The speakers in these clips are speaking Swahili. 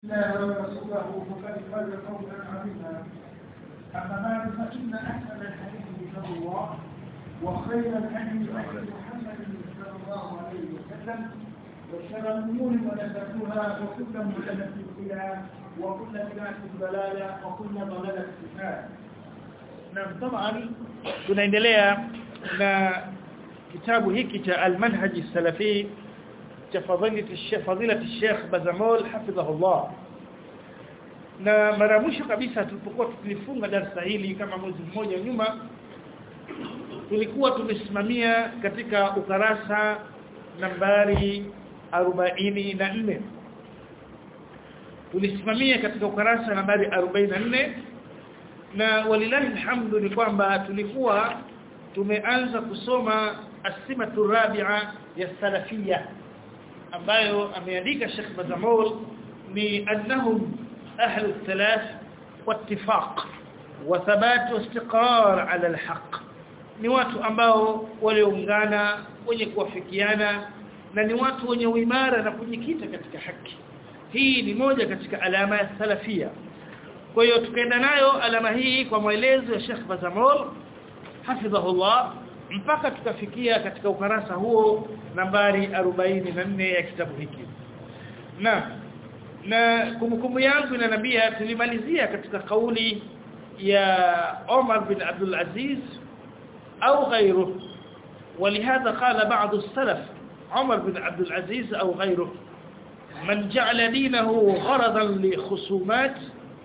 الله ورسوله فقد فاز فوزا عظيما اما بعد فان احسن الحديث كتاب الله وخير الهدي هدي محمد صلى الله عليه وسلم وشر الامور محدثاتها وكل محدثه بدعه وكل بدعه ضلاله وكل ضلاله في النار Naam طبعا tunaendelea na kitabu hiki cha al-manhaj salafi cha fadhilati Sheikh fadilati Sheikh Bazamol hafidhahullah na mara mwisho kabisa tulipokuwa tulifunga darasa hili kama mwezi mmoja nyuma tulikuwa tumesimamia katika ukarasa nambari 44 tulisimamia katika ukarasa nambari 44 na walilahi alhamdu ni kwamba tulikuwa tumeanza kusoma asimatu rabi'a ya salafia ambayo ameandika Sheikh Bazamol ni annahum ahlu thalath wattifaq wa thabat wa istiqrar ala alhaq ni watu ambao walioungana wenye kuwafikiana na ni watu wenye uimara na kujikita katika haki hii ni moja katika alama ya salafia kwa hiyo tukaenda nayo alama hii kwa maelezo ya Sheikh Bazamol hafidhahullah mpaka tukafikia katika ukarasa huo nambari 44 ya kitabu hiki na na kumbukumbu yangu inanambia tulimalizia katika kauli ya Omar bin Abdul Aziz au غيره ولهذا قال بعض السلف عمر بن عبد العزيز أو غيره من جعل دينه غرضا لخصومات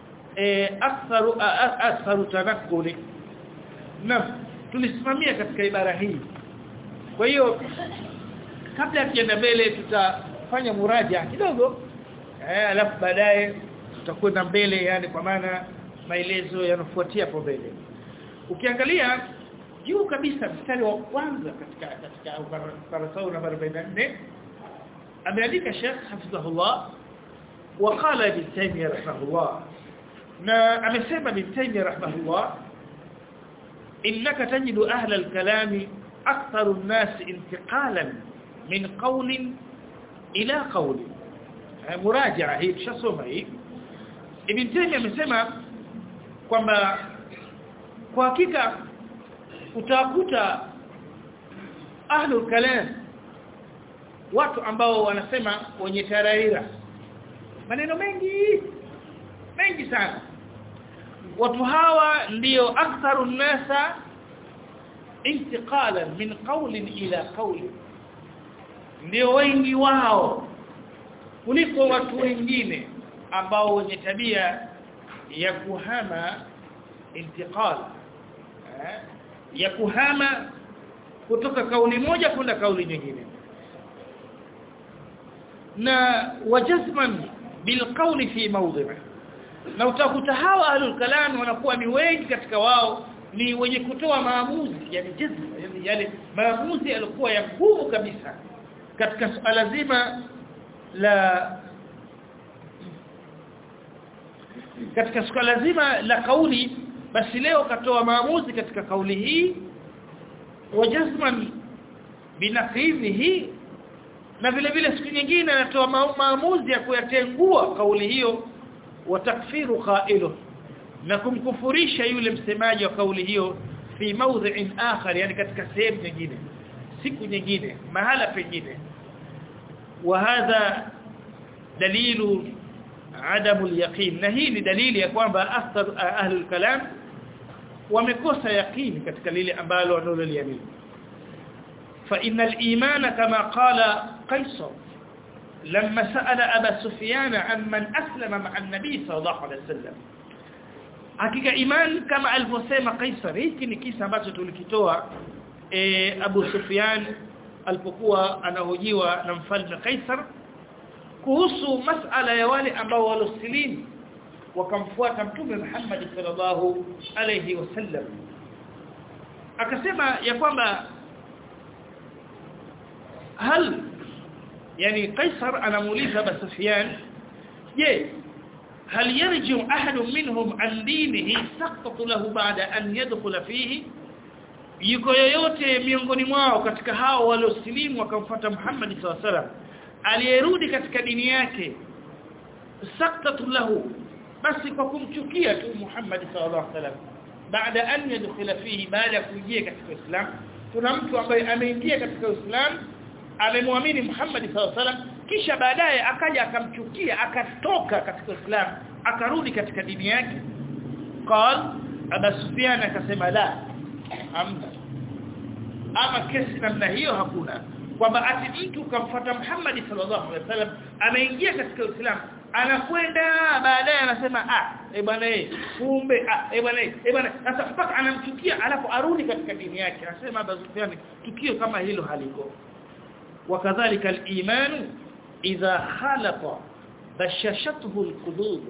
أكثر أكثر تنقل نعم tulisimamia katika ibara hii kwa hiyo kabla tukienda mbele tutafanya muraja kidogo eh alafu baadaye tutakwenda mbele yani kwa maana maelezo yanafuatia hapo mbele ukiangalia juu kabisa mstari wa kwanza katika katika ukurasa namba 44 ameandika Sheikh Hafizahullah وقال ابن تيميه رحمه الله na amesema ibn Taymiyyah rahimahullah إنك تجد أهل الكلام أكثر الناس انتقالا من قول إلى قول مراجعة هي تشصوم هي ابن تيمية amesema kwamba kwa hakika utakuta ahlul kalam watu ambao wanasema wenye taraira maneno mengi mengi sana watu hawa ndio aktharu nasa intiqalan min qawlin ila qawlin ndio wengi wao kuliko watu wengine ambao wenye tabia ya kuhama intiqal eh? ya kuhama kutoka kauli moja kwenda kauli nyingine na wajazman bilqawli fi mawdhi'i na utakuta hawa ahlul kalam wanakuwa ni wengi katika wao ni wenye kutoa maamuzi yani jazma yani yale maamuzi yalikuwa ya nguvu kabisa katika suala zima la katika suala zima la kauli basi leo katoa maamuzi katika kauli hii wajazman binaqidhihi na vile vile siku nyingine anatoa maamuzi ya kuyatengua kauli hiyo watakfiru qailu na kumkufurisha yule msemaji wa kauli hiyo fi mawdhi'in akhar yani katika sehemu nyingine siku nyingine mahala pengine wa hadha dalilu adamu al-yaqin na hii ni dalili ya kwamba akthar ahli al-kalam wamekosa yaqini katika lile ambalo wanaloliamini fa innal imana kama qala qaisar لما سأل أبا سفيان عن من أسلم مع النبي صلى الله عليه وسلم hakika iman kama alivyosema Kaisar hiki ni kisa ambacho tulikitoa e, Abu Sufyan alipokuwa anahojiwa na mfalme Kaisar kuhusu masala ya wale ambao walosilimu wakamfuata mtume Muhammad sallallahu alayhi wasallam akasema ya kwamba hal yani Kaisar anamuuliza Abu Sufyan je هل يرجع أحد منهم عن دينه سقط له بعد أن يدخل فيه yuko yoyote miongoni mwao katika hao waliosilimu wakamfuata Muhammad SAW aliyerudi katika dini yake saktatu lahu basi kwa kumchukia tu Muhammad sallallahu alaihi wasallam baada an yadkhula fihi baada ya kuingia katika Uislamu kuna mtu ambaye ameingia katika Uislamu amemwamini Muhammad sallallahu alaihi wasallam kisha baadaye akaja akamchukia akatoka katika Uislamu akarudi katika dini yake qal Abu Sufyan akasema la amna ama kesi namna hiyo hakuna kwamba ati mtu kamfuata Muhammad sallallahu alaihi wasallam ameingia katika Uislamu anakwenda baadaye anasema ah eh bwana eh kumbe ah eh bwana eh bwana sasa mpaka anamchukia alafu arudi katika dini yake anasema Abu Sufyan tukio kama hilo haliko wakadhalika al-iman idha khalaqa bashashathu al-qulub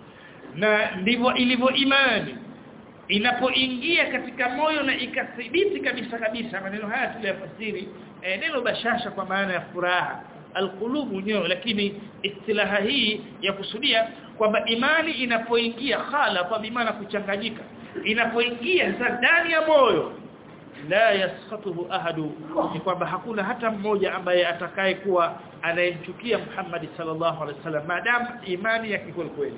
na ndivyo ilivyo imani inapoingia katika moyo na ikathibiti kabisa kabisa maneno haya tuliyafasiri eh, neno bashasha kwa maana ya furaha alqulubu nyoyo lakini istilaha hii ya kusudia kwamba imani inapoingia khala kwa maana kuchanganyika inapoingia ndani ya moyo la yaskhatuhu ahadu ni kwamba hakuna hata mmoja ambaye atakaye kuwa anayemchukia Muhammad sallallahu alaihi wasallam maadamu imani yake kweli kweli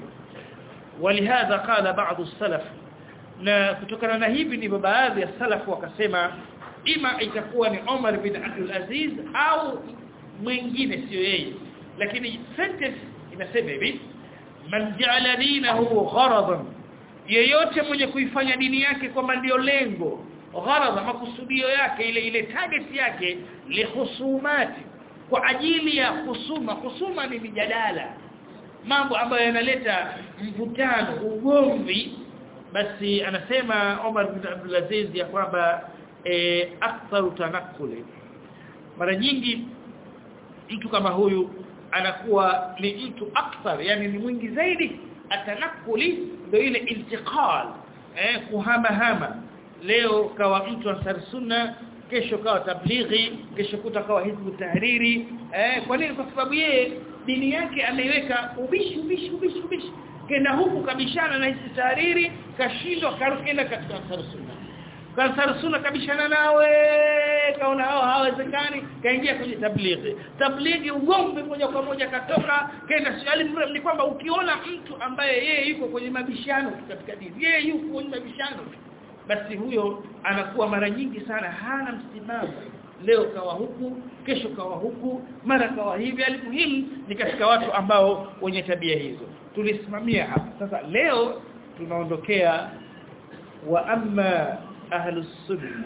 ولهذا قال بعض السلف na kutokana na hivi ndivyo baadhi ya salafu wakasema ima itakuwa ni Omar bin Abdul Aziz au mwingine sio yeye lakini sentence inasema hivi man ja'ala dinahu gharadan yeyote mwenye kuifanya dini yake kwamba ndio lengo gharadha makusudio yake ile ile target yake lihusumati kwa ajili ya husuma husuma ni mijadala mambo ambayo yanaleta mvutano ugomvi basi anasema Omar bin Abdul Aziz ya kwamba e, aktharu tanakuli mara nyingi mtu kama huyu anakuwa ni mtu akthar yani ni mwingi zaidi atanakuli ndio ile intiqal eh kuhama hama leo kawa mtu ansar sunna kesho kawa tablighi kesho kutakawa hizbu tahriri eh kwa nini kwa sababu yeye dini yake ameiweka ubishi ubishi ubishi ubishi kenda huku kabishana na hisi tahariri kashindwa karukenda katika ansar sunna ansar sunna kabishana nawe kaona hao hawezekani kaingia kwenye tablighi tablighi ugombe moja kwa moja katoka kenda swali ni kwamba ukiona mtu ambaye yeye yuko kwenye mabishano katika dini yeye yuko kwenye mabishano basi huyo anakuwa mara nyingi sana hana msimamo leo kawa huku kesho kawa huku mara kawa hivi alimuhimu ni katika watu ambao wenye tabia hizo tulisimamia hapa sasa leo tunaondokea wa amma ahlus sunnah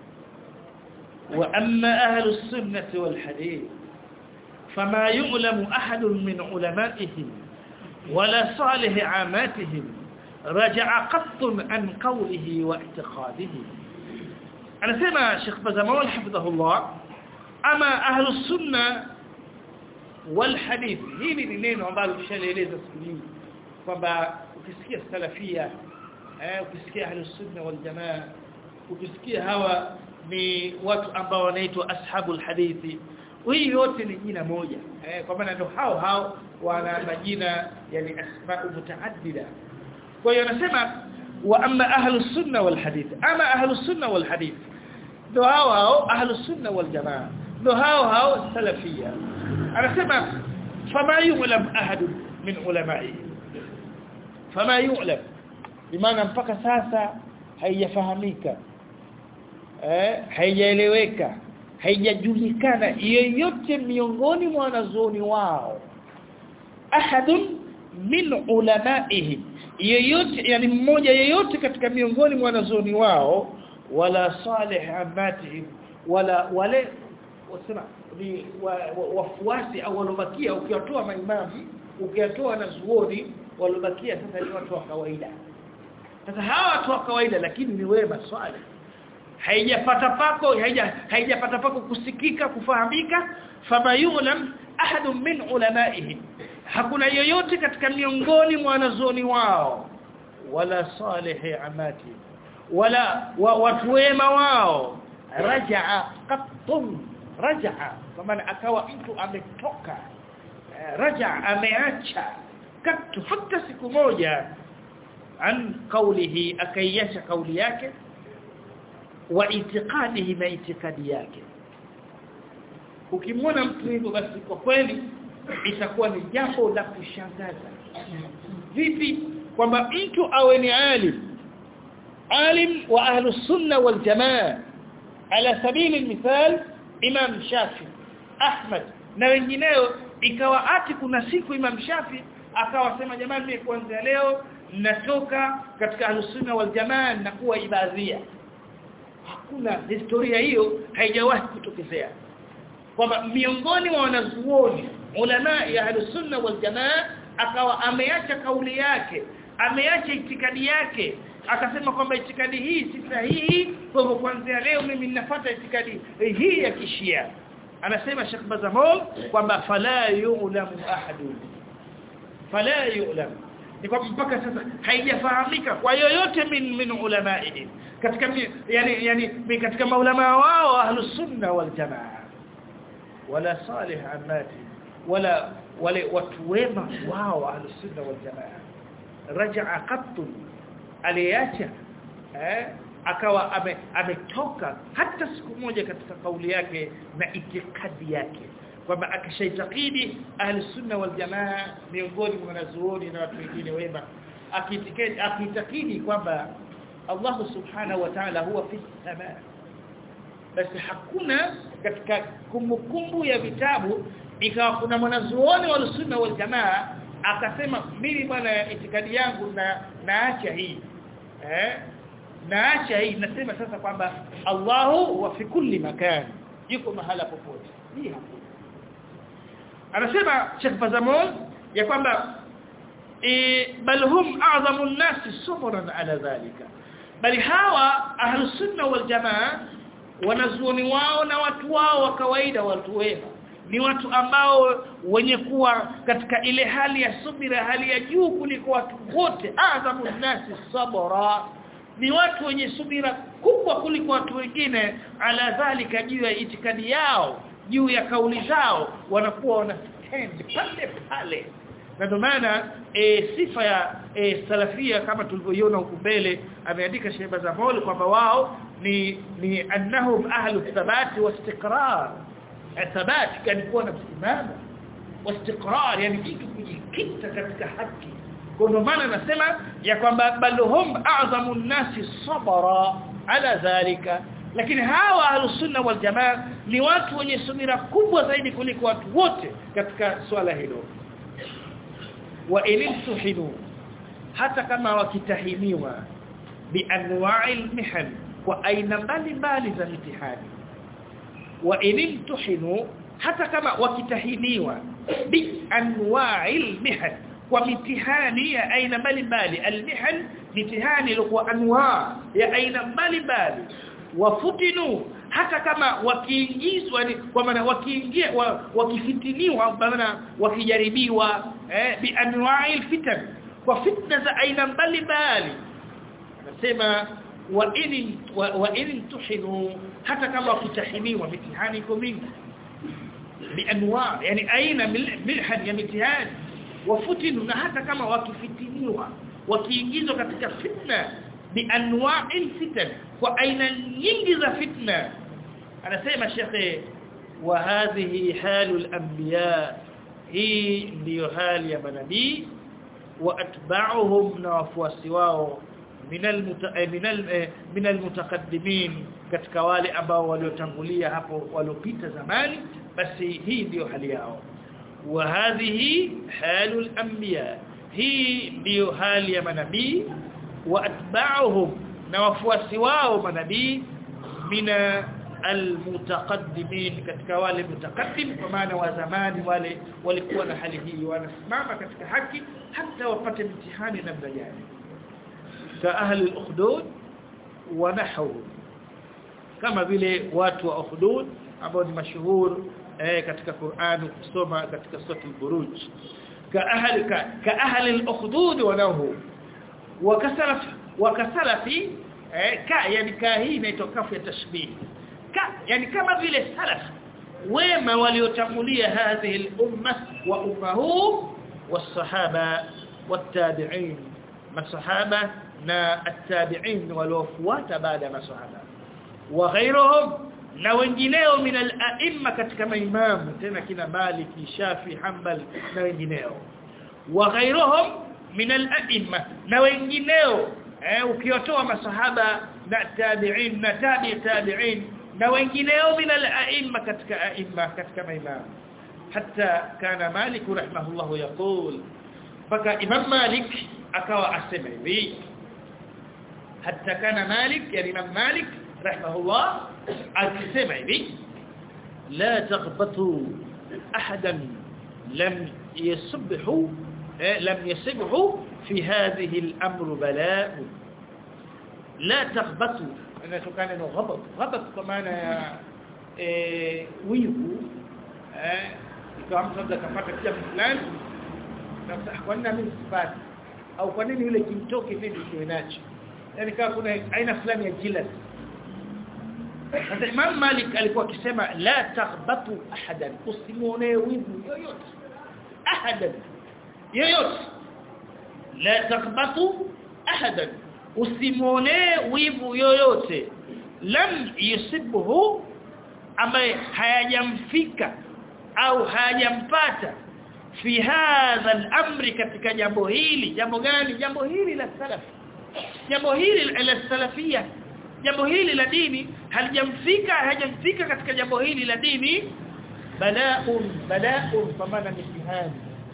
wa amma ahlus sunnah wal hadith fama yu'lamu ahadun min ulama'ihim wala salih 'amatihim raja'a qattun an qawlihi wa i'tiqadihi anasema Sheikh Bazamawal hafidhahullah ama ahlus sunna wal hadith hili ni neno ambalo tushalieleza siku nyingi kwamba ukisikia salafia eh ukisikia ahlus sunna wal jamaa ukisikia hawa ni watu ambao wanaitwa ashabul hadithi hii yote ni jina moja eh kwa maana ndio hao hao wana majina yani asma'u mutaaddida kwa hiyo anasema wa amma ahlus sunna wal hadith ama ahlus sunna wal hadith ndio hao hao ahlus sunna wal jamaa ndio hao hao salafia anasema fama yu'lam ahad min ulama'i fama yu'lam bimaana mpaka sasa haijafahamika eh haijaeleweka haijajulikana yeyote miongoni mwa wanazuoni wao ahadun min ulama'ihi yeyote yani mmoja yeyote katika miongoni mwa wanazuoni wao wala salih amatihim wala wale wasema ni wafuasi au walobakia ukiwatoa maimamu ukiwatoa na zuoni walobakia sasa ni watu wa kawaida sasa hawa watu wa kawaida lakini ni wema swali haijapata pako haija haijapata pako kusikika kufahamika fama yulam ahad min ulamaihim hakuna yoyote katika miongoni mwa wanazuoni wao wala salihi amati wala wa, watu wema wao rajaa qattun rajaa kwa maana akawa mtu ametoka rajaa ameacha katu hata siku moja an qawlihi akaiacha kauli yake wa itiqadihi na itikadi yake ukimwona mtu hivyo basi kwa kweli itakuwa ni jambo la kushangaza vipi kwamba mtu awe ni alim alim wa ahlus sunna wal jamaa ala sabili mithal imam shafi ahmad na wengineo ikawa ati kuna siku imam shafi akawasema jamani mimi kuanzia leo natoka katika ahlus sunna wal jamaa na kuwa ibadhia hakuna historia hiyo haijawahi kutokezea kwamba miongoni mwa wanazuoni ulama ya ahlus sunna wal jamaa akawa ameacha kauli yake ameacha itikadi yake akasema kwamba itikadi hii si sahihi kwa hivyo kuanzia leo mimi ninafuata itikadi hii ya kishia anasema Sheikh Bazamol kwamba fala yu'lamu ahadun fala yu'lamu ni kwamba mpaka sasa haijafahamika kwa yoyote min min ulama'i katika yani yani katika maulama wao ahlus sunna wal jamaa wala salih amati wala wale watu wema wao ahlus sunna wal jamaa rajaa qattu aliacha eh akawa ame, ametoka hata siku moja katika kauli yake na itikadi yake kwamba akishaitakidi ahli sunna wal jamaa miongoni mwa wanazuoni na watu wengine wema akitikadi akitakidi kwamba Allah subhanahu wa ta'ala huwa fi samaa basi hakuna katika kumbukumbu ya vitabu ikawa kuna mwanazuoni wa sunna wal jamaa akasema mimi bwana itikadi yangu na naacha hii eh naacha hii nasema sasa kwamba Allahu wa fi kulli makan yuko mahala popote hii hakuna anasema Sheikh Fazamon ya kwamba e, bal hum a'zamu an-nas subran ala dhalika bali hawa ahlus sunna wal jamaa wanazuoni wao na watu wao wa kawaida watu wema ni watu ambao wenye kuwa katika ile hali ya subira hali ya juu kuliko watu wote azamu nasi sabra ni watu wenye subira kubwa kuliko watu wengine ala dhalika juu ya itikadi yao juu ya kauli zao wanakuwa wana stand pale pale na ndio maana e, sifa ya e, salafia kama tulivyoiona huko mbele ameandika Sheikh Bazamol kwamba wao ni ni annahum ahlu thabati wa istiqrar thabati kan kuwa na msimamo wa istiqrar yani mtu kujikita katika haki kwa ndio maana nasema ya kwamba balhum a'zamu nasi sabara ala dhalika lakini hawa ahlusunna wal jamaa ni watu wenye subira kubwa zaidi kuliko watu wote katika swala hilo wa ilimtuhinu hata kama wakitahiniwa bi anwa'il mihan kwa aina mbalimbali za mitihani wa ilimtuhinu hata kama wakitahiniwa bi anwa'il mihan kwa mitihani ya aina mbalimbali almihan mitihani ilikuwa anwa ya aina mbalimbali wafutinu hata kama wakiingizwa ni kwa maana wakiingia wa, wakifitiniwa maana wakijaribiwa eh, bi anwa'il fitan kwa fitna za aina mbalimbali anasema wa in wa, wa in tuhinu hata kama wakitahiniwa mitihani iko mingi bi anwa yani aina milhan ya mitihani wafutinu na hata kama wakifitiniwa wakiingizwa katika fitna bi anwa'il fitan kwa aina nyingi za fitna anasema shekhe wa hadhihi halul anbiya hii ndiyo hali ya manabii wa atba'uhum na wafuasi wao min almutaqaddimin katika wale ambao waliotangulia hapo waliopita zamani basi hii ndiyo hali yao wa hadhihi halul anbiya hii ndiyo hali ya manabii wa atba'uhum na wafuasi wao manabii mina almutaqaddimin katika wale mutaqaddim kwa maana wa zamani wale walikuwa na hali hii wanasimama katika haki hata wapate mtihani namna gani ka ahli al-ukhdud wa nahwu kama vile watu wa ukhdud ambao ni mashuhur eh, katika Qur'an kusoma katika sura al-buruj ka ahli ka, ka ahli al-ukhdud wa nahwu wa kasalaf wa kasalafi eh, ka yani ka hii inaitwa kafu ya tashbih ka yani kama vile salaf wema waliotangulia hadhihi al-umma wa ummahu was-sahaba wat-tabi'in masahaba na at-tabi'in waliofuata baada ya masahaba wa ghayruhum na wengineo min al-a'imma katika maimamu tena kina Maliki Shafi Hanbal na wengineo wa ghairuhum min al-a'imma na wengineo eh, ukiotoa masahaba na tabi'in na tabi tabi'in na wengineo min al-a'imma katika a'imma katika maimamu hatta kana Malik rahimahullah yaqul mpaka Imam Malik akawa asema hivi hatta kana Malik yani Imam Malik rahimahullah akisema hivi la taghbatu ahadan lam yasbihu lam yasbihu fi hadhihi al-amr balaa la taghbatu inatokana na ghabat ghabat kwa maana ya wivu eh ikawa mtu labda kapata kia fulani na kwa nini mimi sipati au kwa nini yule kimtoke mimi nisiwe nacho yani kama kuna aina fulani ya jilad sasa Imam Malik alikuwa akisema la taghbatu ahadan usimuone wivu yoyote ahadan yoyote la taghbatu ahadan usimuone wivu yoyote lam yusibuhu ambaye hayajamfika au hayajampata fi hadha al-amri katika jambo hili jambo gani jambo hili la salaf jambo hili la salafia jambo hili la dini halijamfika hajamfika katika jambo hili la dini bala'un bala'un kwa maana mitihani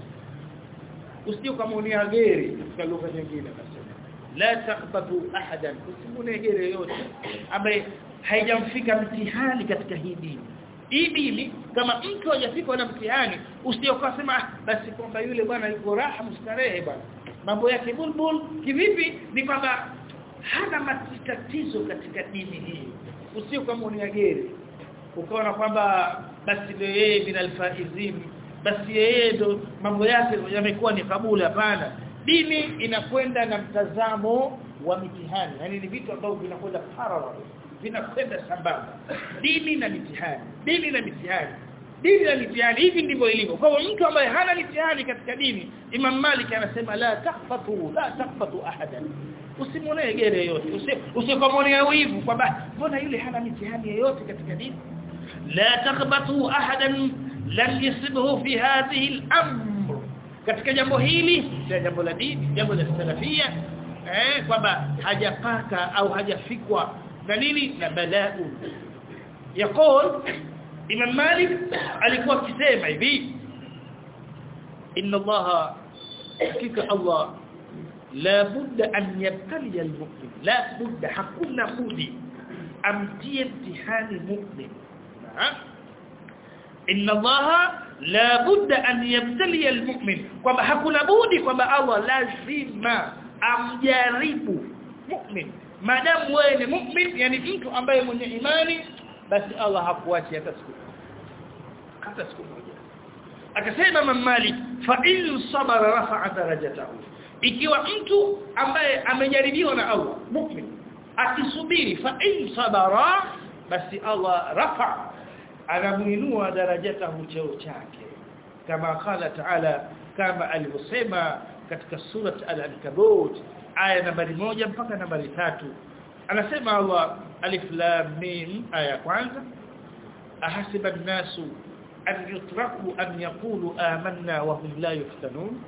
usije kumuonia geri katika lugha nyingine nasema la taqbatu ahadan usimune geri yote ambaye haijamfika mtihani katika hii dini hii dini kama mtu hajafika na mtihani usiyokasema basi kwamba yule bwana yuko raha mustarehe bwana mambo yake bulbul kivipi ni kwamba hana matatizo katika dini hii usio kama uniageri ukaona kwamba basi ndio yeye bin alfaizin basi yeye ndo mambo yake yamekuwa ni kabula hapana dini inakwenda na mtazamo wa mitihani yani ni vitu ambavyo vinakwenda parallel vinakwenda sambamba dini na mitihani dini na mitihani dini na mitihani hivi ndivyo ilivyo kwa hiyo mtu ambaye hana mitihani katika dini Imam Malik anasema la tahfatu la tahfatu ahadan usimuone gere yote usikomwonea wivu kwamba mbona yule hana mitihani yoyote katika dini la takhbatu ahadan lam yusibhu fi hadhihi al-amr katika jambo hili jambo la dini jambo la salafia eh kwamba hajapaka au hajafikwa na nini na balaa يقول Imam Malik alikuwa akisema hivi inna Allah hakika Allah la budda an yabtali almu'min la budda hakuna budi amtie mtihani mu'min inna Allah la budda an yabtali almu'min kwamba hakuna budi kwamba Allah lazima amjaribu mu'min maadamu wewe ni mu'min yani mtu ambaye mwenye imani basi Allah hakuachi hata siku hata siku moja akasema Imam Malik fa in sabara rafa'a darajatahu ikiwa mtu ambaye amejaribiwa na Allah mu'min akisubiri fa in sabara basi Allah rafa anamuinua darajatahu cheo chake kama qala ta'ala kama alivyosema katika surat al-ankabut aya nambari moja mpaka nambari tatu anasema Allah alif lam mim aya kwanza ahasiba an-nasu an yutraku an yaqulu amanna wa hum la yuftanun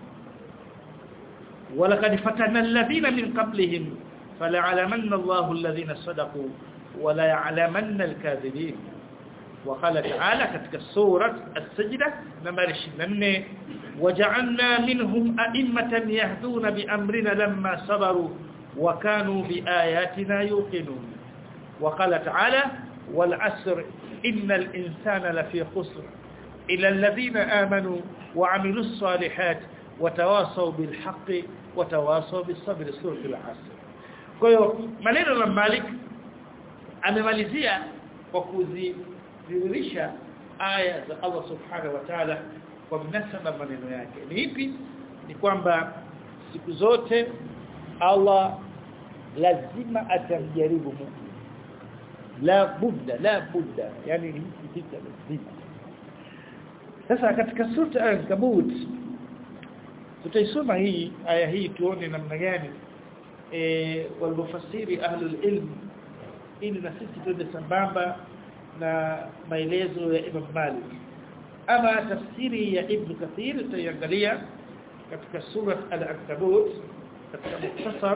ولقد فتنا الذين من قبلهم فليعلمن الله الذين صدقوا ولا يعلمن الكاذبين وقال تعالى ketika سوره السجده نمبر 24 وجعلنا منهم ائمه يهدون بامرنا لما صبروا وكانوا بآياتنا يوقنون وقال تعالى والعسر إن الإنسان لفي خسر إلى الذين آمنوا وعملوا الصالحات وتواصوا بالحق وتواصوا بالصبر سورة العسر kwa hiyo maneno ya Malik amemalizia kwa kuzidhihirisha aya za Allah subhanahu wa ta'ala kwa mnasaba maneno yake ni ipi ni kwamba siku zote Allah lazima atamjaribu mu'min la budda la budda yani ni kitu lazima sasa katika sura al-Ankabut tutaisoma hii aya hii tuone namna gani eh walmufasiri ahlul ilm ili na sisi tuende sambamba na maelezo ya Imam Malik ama tafsiri ya Ibn Kathir tutaangalia katika sura al-Ankabut katika mukhtasar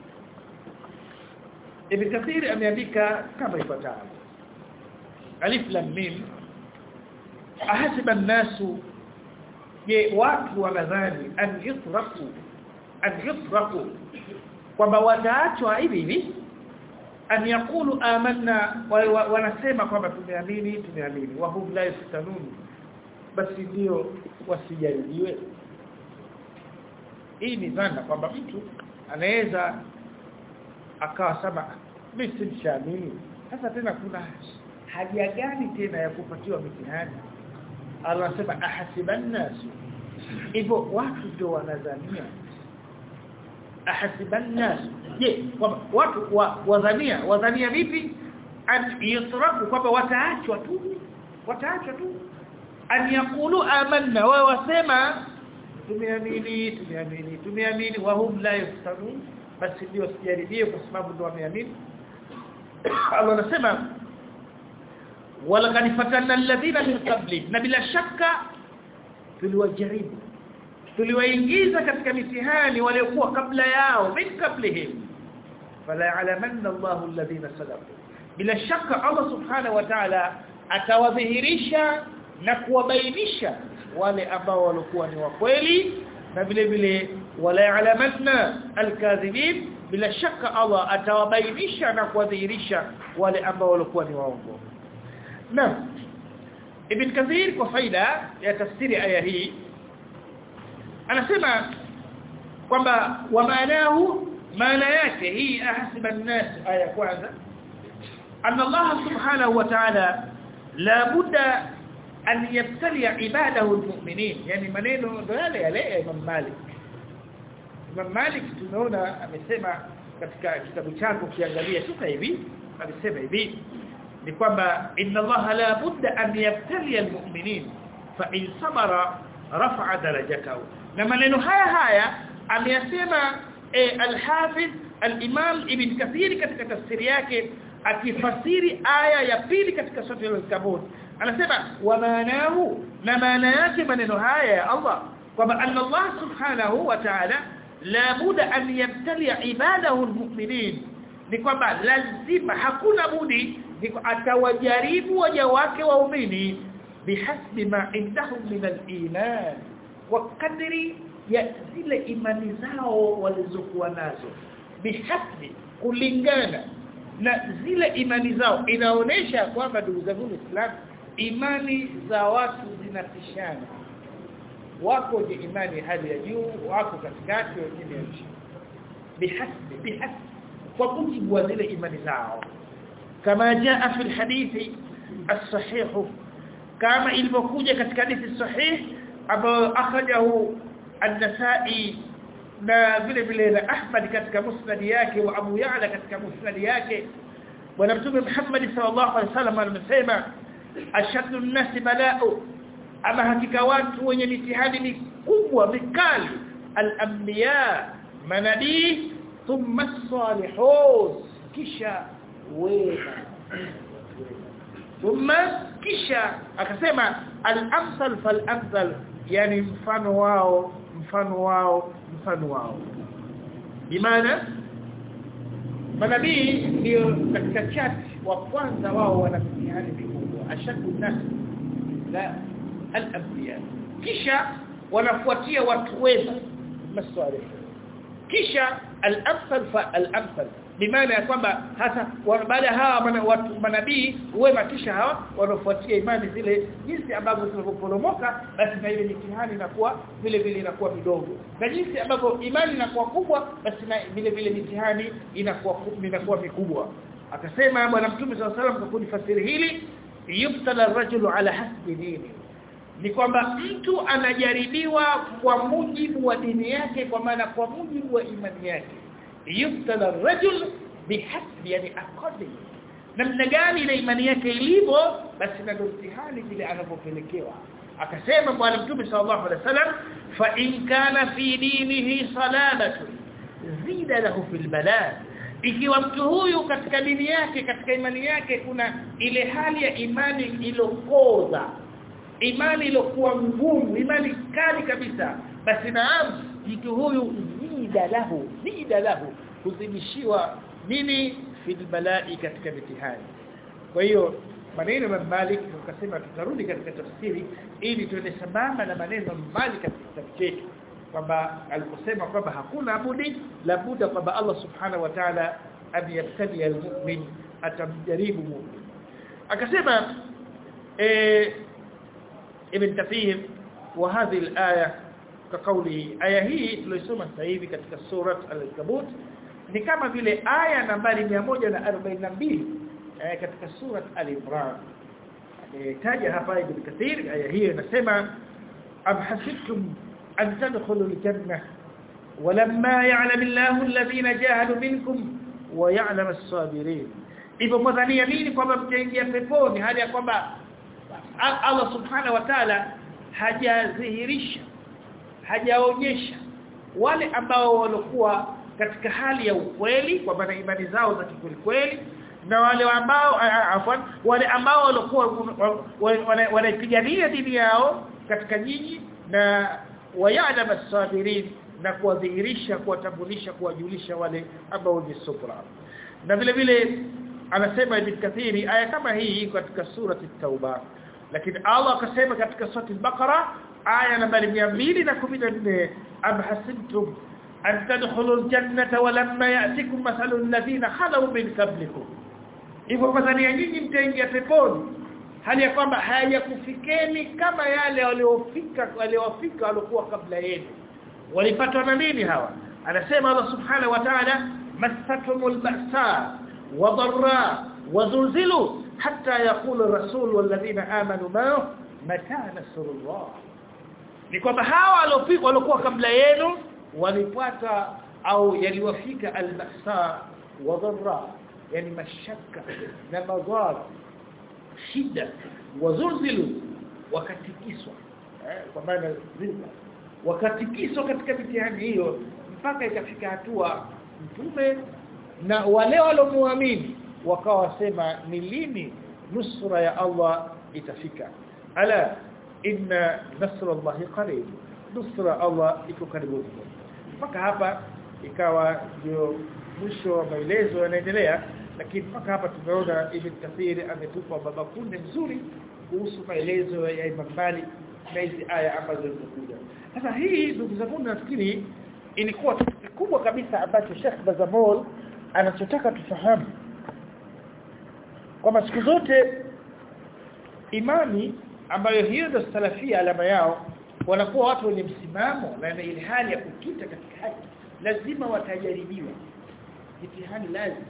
Ibn Kathir ameandika kama ifuatavyo Alif Lam Mim ahasiba an-nasu je watu wanadhani an yutraku an yutraku kwamba wataachwa hivi hivi an yaqulu amanna wanasema kwamba tumeamini tumeamini wa hum la yaftanun basi ndio wasijaribiwe hii ni dhana kwamba mtu anaweza akawa sema mimi simshamini sasa tena kuna haja gani tena ya kupatiwa mitihani Allah anasema ahasiban nasu hivyo watu ndio wanadhania ahasiban nas je kwamba watu wa, wadhania wadhania vipi an yusraku kwamba wataachwa tu wataachwa tu an yaqulu amanna wa wasema tumeamini tumeamini tumeamini wa hum la yaftanun basi ndio sijaribie kwa sababu ndio wameamini Allah anasema walaqad fatanna alladhina min qabli na bila shaka tuliwajaribu tuliwaingiza katika mitihani waliokuwa kabla yao min qablihim fala ya'lamanna Allahu alladhina sadaqu bila shaka Allah subhanahu wa ta'ala atawadhihirisha na kuwabainisha wale ambao walikuwa ni wa kweli na vile vile wala ya'lamanna alkadhibin bila shaka Allah atawabainisha na kuwadhihirisha wale ambao walikuwa ni waongo na Ibn Kathir kwa faida ya tafsiri aya hii anasema kwamba wa maanahu maana yake hii ahsiba an-nas aya kwanza anna Allah subhanahu wa ta'ala la budda an yabtali ibadahu almu'minin yani maneno ndo yale yale ya Imam Malik Imam Malik tunaona amesema katika kitabu chako kiangalia sasa hivi alisema hivi ni kwamba inna Allah la budda an yabtali almu'minin fa in sabara rafa'a darajatahu na maneno haya haya ameyasema e, al-Hafiz al-Imam Ibn Kathir katika tafsiri yake akifasiri aya ya pili katika sura al-Kabut anasema wa maanahu na maana yake maneno haya ya Allah kwamba anna Allah subhanahu wa ta'ala la buda an yabtali ibadahu al-mu'minin ni kwamba lazima hakuna budi atawajaribu waja wake waumini bihasbi ma indahum min al-iman wa kadri ya zile imani zao walizokuwa nazo bihasbi kulingana na zile imani zao inaonesha kwamba ndugu zangu Islam imani za watu zinatishana wako je imani hali ya juu wako katikati wengine ya chini bihasbi bihasbi kwa mujibu wa zile imani zao kama jaa fi alhadithi as-sahih kama ilivyokuja katika hadithi sahih ambayo akhrajahu an-Nasa'i na vile vile na Ahmad katika musnad yake wa Abu Ya'la katika musnad yake bwana mtume Muhammad sallallahu alaihi wasallam amesema ashaddu an-nasi bala'u ama hakika watu wenye mitihani mikubwa mikali al-anbiya manabii thumma as-salihun kisha wema thumma kisha akasema al-amsal fal-amsal yani mfano wao mfano wao mfano wao bimaana manabii ndio katika chati wa kwanza wao wana mtihani mikubwa ashadu nas la al-anbiya kisha wanafuatia watu wema maswali kisha al-amsal fa al-amsal bimaana ya kwamba hasa baada hawa mana, watu manabii wema kisha hawa wanafuatia imani zile jinsi ambavyo zinapoporomoka basi na ile mitihani inakuwa vile vile inakuwa midogo na jinsi ambavyo imani inakuwa kubwa basi na vile vile mitihani inakuwa inakuwa mikubwa akasema bwana mtume sallallahu alaihi wasallam kwa kulifasiri hili yubtala rajulu ala hasbi dini ni kwamba mtu anajaribiwa kwa mujibu wa dini yake kwa maana kwa mujibu wa imani yake yubtala rajul bihasbi yani according namna gani ile imani yake ilivyo basi na mtihani vile anavyopelekewa akasema bwana mtume sallallahu alaihi wasallam fa in kana fi dinihi salamatu zida lahu fil bala ikiwa mtu huyu katika dini yake katika imani yake kuna ile hali ya imani ilokoza imani ilokuwa ngumu imani kali kabisa basi naam mtu huyu zida lahu zida lahu kuzidishiwa nini fil balai katika mitihani kwa hiyo maneno ya Malik tukasema tutarudi katika tafsiri ili tuende sambamba na maneno ya Malik katika kitabu chetu kwamba aliposema kwamba hakuna budi la buda kwamba Allah subhanahu wa ta'ala amyabtali almu'min atamjaribu mu'min akasema eh ibn Kathir wa hadhihi alaya كقوله aya hii tuliyosoma sasa hivi katika surat al-Ankabut ni kama vile aya nambari 142 eh, katika surat al-Imran taja hapa ibn Kathir aya hii inasema am hasibtum an tadkhulu al-janna ولما يعلم الله الذين جاهدوا منكم ويعلم الصابرين hivyo mwadhania nini kwamba mtaingia peponi hali ya kwamba Allah subhanahu wa ta'ala hajadhihirisha hajaonyesha wale ambao walikuwa katika hali ya ukweli kwa maana imani zao za kweli na wale ambao afwan wale ambao walikuwa wanaipigania dini yao katika nyinyi na wayadam as-sabirin na kuwadhihirisha kuwatambulisha kuwajulisha wale ambao ni subra na vile vile anasema ibn kathiri aya kama hii katika surati at-tauba lakini Allah akasema katika surati al-baqara aya nambari 214 am hasibtum an tadkhulu al-jannata wa lamma ya'tikum mathalu alladhina khalu min qablikum hivyo madhania nyinyi mtaingia peponi hali ya kwamba hayakufikeni kama yale waliofika waliofika waliokuwa kabla yenu walipatwa na nini hawa anasema Allah subhanahu wa ta'ala masatumul ba'sa wa dharra wa zulzilu hatta yaqulu rasul walladhina amanu ma mata nasrullah ni kwamba hawa waliofika waliokuwa kabla yenu walipata au yaliwafika albasa wa dharra yani mashaka na madhara shida wazulzilu wakatikiswa eh, kwa maana zilza wakatikiswa katika mitihani hiyo mpaka ikafika hatua mtume na wale waliomuamini wakawa wasema ni lini nusra ya Allah itafika ala inna nasra Allah qarib nusra Allah iko karibu mpaka hapa ikawa ndio mwisho wa maelezo yanaendelea lakini mpaka hapa tumeona Ibn Kathir ametupa baba kunde mzuri kuhusu maelezo ya Imam Malik na hizi aya ambazo zimekuja sasa hii ndugu zangu nafikiri ilikuwa kitu kikubwa kabisa ambacho Sheikh Bazamol anachotaka tufahamu kwamba siku zote imani ambayo hiyo ndio salafia alama yao wanakuwa watu wenye msimamo na ile hali ya kukita katika haki lazima watajaribiwa mitihani lazima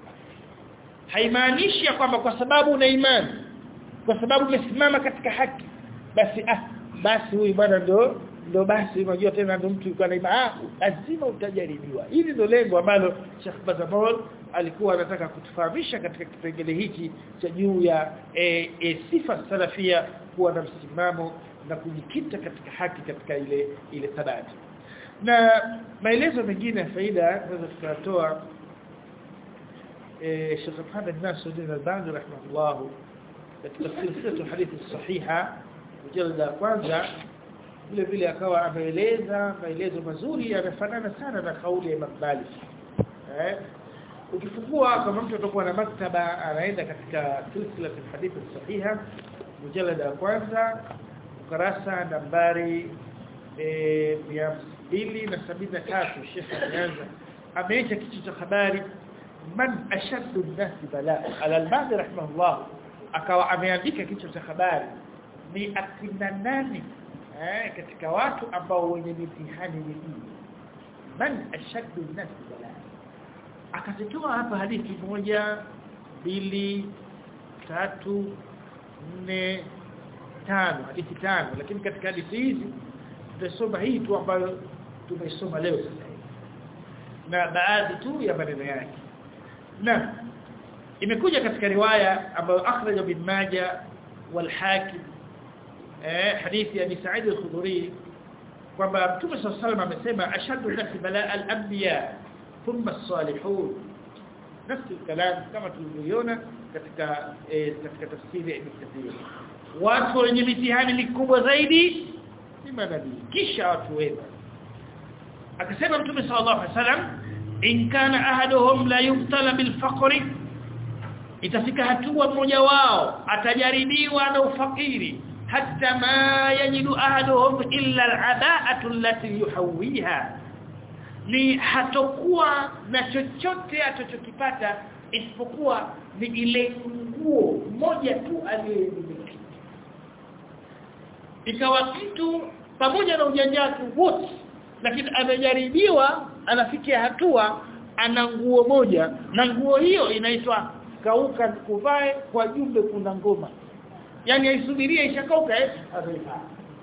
haimaanishi kwamba kwa sababu una imani kwa sababu umesimama katika haki basi ah basi huyu bwana ndo ndo basi unajua tena ndo mtu yuko na imani ah lazima utajaribiwa hili ndo lengo ambalo Sheikh Bazamol alikuwa anataka kutufahamisha katika kipengele hiki cha juu ya e, e, sifa salafia kuwa na msimamo na kujikita katika haki katika ile ile thabati na maelezo mengine ya faida tunaweza tukatoa eh Sheikh Muhammad Nasruddin Al-Albani rahimahullah katika silsila hadithi sahiha mjallada kwanza vile vile akawa ameeleza maelezo mazuri yanafanana sana na kauli ya Imam Malik eh ukifungua kama mtu atakuwa na maktaba anaenda katika silsila hadithi sahiha mjallada kwanza ukurasa nambari eh 273 Sheikh ameanza ameacha kichwa cha habari man ashaddu an-nas balaa al-albani rahimahullah akawa ameandika kichwa cha habari ni akina nani eh katika watu ambao wenye mitihani mingi man ashaddu an-nas balaa akazitoa hapa hadithi moja mbili tatu nne tano hadithi tano lakini katika hadithi hizi tutasoma hii tu ambayo tumesoma leo sasa na baadhi tu ya maneno yake na imekuja katika riwaya ambayo akhraja bin Majah wal Hakim eh hadithi ya Sa'id al-Khudri kwamba Mtume صلى الله عليه وسلم amesema ashaddu nasi balaa al-anbiya thumma as-salihun nafsi kalam kama tulivyoiona katika eh, katika tafsiri ya Ibn Kathir watu wenye mitihani mikubwa zaidi ni manabii kisha watu wema akasema mtume sallallahu alaihi wasallam in kana ahaduhum la yubtala bil faqri itafika hatua mmoja wao atajaribiwa na ufakiri hatta ma yajidu ahaduhum illa al'aba'atu allati yuhawiha ni hatokuwa na chochote atachokipata isipokuwa ni ile nguo moja tu aliyemiliki ikawa mtu pamoja na ujanja wake wote lakini amejaribiwa anafikia hatua ana nguo moja na nguo hiyo inaitwa kauka kuvae kwa jumbe kuna ngoma yani aisubirie ishakauka eh ataivaa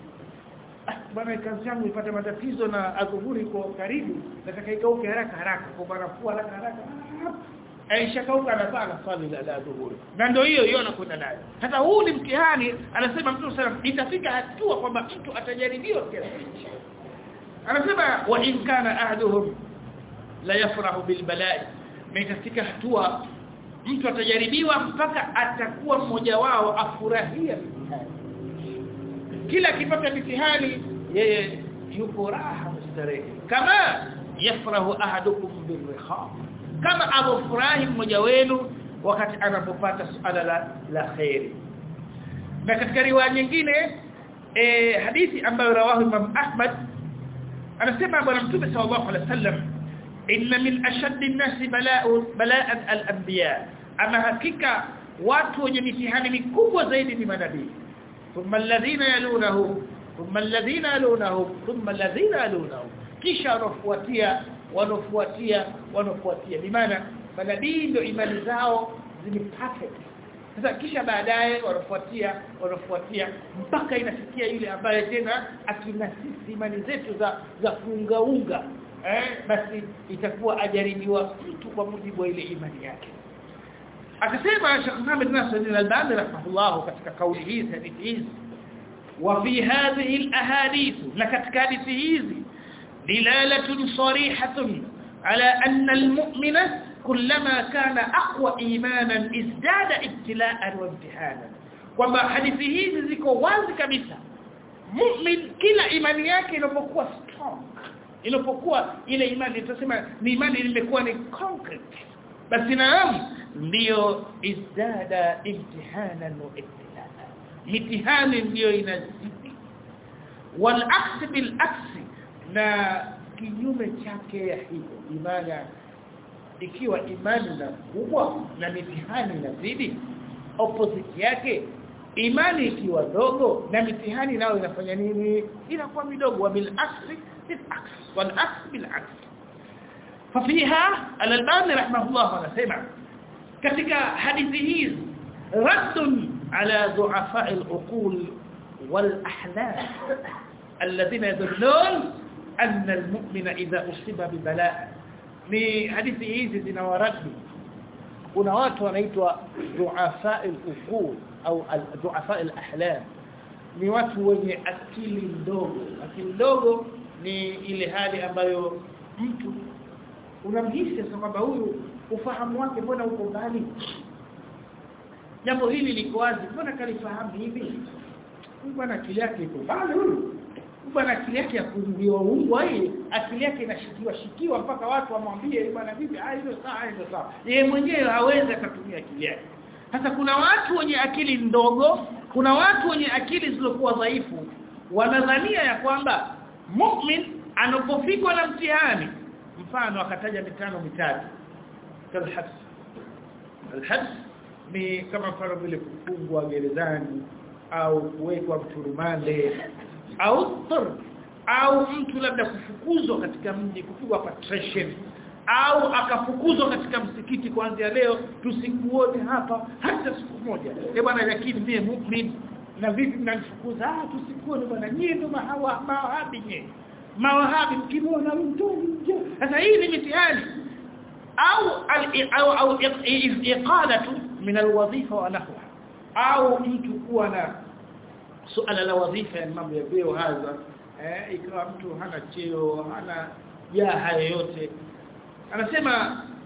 ah bwana kazi yangu ipate matatizo na adhuhuri kwa karibu nataka ikauke haraka haraka kwa barafua haraka haraka aishakauka anavaa na swali la la dhuhuri na ndio hiyo hiyo anakwenda nayo sasa huu ni mtihani anasema mtu sana itafika hatua kwamba mtu atajaribiwa kiasi hicho anasema wa in kana ahduhum la yafrahu bil bala'i na itafika hatua mtu atajaribiwa mpaka atakuwa mmoja wao afurahia mitihani kila akipata mitihani yeye yupo raha mustarehe kama yafrahu ahadukum birriha kama abufurahi mmoja wenu wakati anapopata suala la, la khairi na katika riwaya nyingine e, hadithi ambayo rawahu Imam Ahmad anasema bwana mtume sallallahu alaihi wasallam inna min ashaddi an-nasi bala'u bala'an al-anbiya ama hakika watu wenye mitihani mikubwa zaidi ni manabii thumma alladhina yalunahu thumma alladhina yalunahu thumma alladhina yalunahu kisha wanafuatia wanafuatia wanafuatia bimaana manabii ndio imani zao zimepperfect sasa kisha baadaye wanafuatia wanafuatia mpaka inafikia yule ambaye tena akina sisi imani zetu za za kuungaunga eh basi itakuwa ajaribiwa mtu kwa mujibu wa ile imani yake akasema Sheikh Muhammad Nasir al-Albani rahimahullah katika kauli hizi hadithi hizi wa fi hadhihi al-ahadith na katika hadithi hizi dilalatun sarihatun ala anna al-mu'mina kullama kana aqwa imanan izdada ibtila'an wa imtihanan kwamba hadithi hizi ziko wazi kabisa mu'min kila imani yake inapokuwa strong inapokuwa ile imani tunasema ni imani imekuwa ni concrete basi naam ndio izdada imtihanan wa ibtilaa mitihani ndio inazidi wal aks bil aks na kinyume chake ya hivyo imani ikiwa imani na kubwa na mitihani inazidi opposite yake imani ikiwa dogo na mitihani nayo inafanya nini inakuwa midogo bil aks bil aks wal aks bil aks ففيها الألباني رحمه الله anasema katika hadithi hizi radd ala du'afa al-uqul wal-ahlam alladhina yadhunnun anna al-mu'mina idha usiba bi bala' ni hadithi hizi zinawaradi kuna watu wanaitwa du'afa al-uqul au du'afa al-ahlam ni watu wenye akili ndogo akili ndogo ni ile hali ambayo mtu unamhisi sasa kwamba huyu ufahamu wake mbona uko mbali jambo hili liko wazi mbona kalifahamu hivi huyu bwana akili yake iko mbali huyu bwana akili yake ya kuingiwa ungwa hii akili yake inashikiwa shikiwa mpaka watu wamwambie bwana vipi ah hilo sawa hilo sawa yeye mwenyewe hawezi akatumia akili yake sasa kuna watu wenye akili ndogo kuna watu wenye akili zilizokuwa dhaifu wanadhania ya kwamba mu'min anapofikwa na mtihani mfano akataja mitano mitatu kalhabs alhabs ni kama mfano vile kufungwa gerezani au kuwekwa mturumande au tar au mtu labda kufukuzwa katika mji kupigwa patrician au akafukuzwa katika msikiti kuanzia leo tusikuone hapa hata siku moja eh bwana lakini mimi muumini na vipi mnanifukuza ah tusikuone bwana nyie ndo mahawa mawahabi nyie mawahabi mkimwona mtu nje sasa hii ni mitihani au au au iqalatu min alwadhifa wa nahwa au mtu kuwa na suala la wadhifa ya mambo ya vyeo haza eh ikawa mtu hana cheo hana jaha yoyote anasema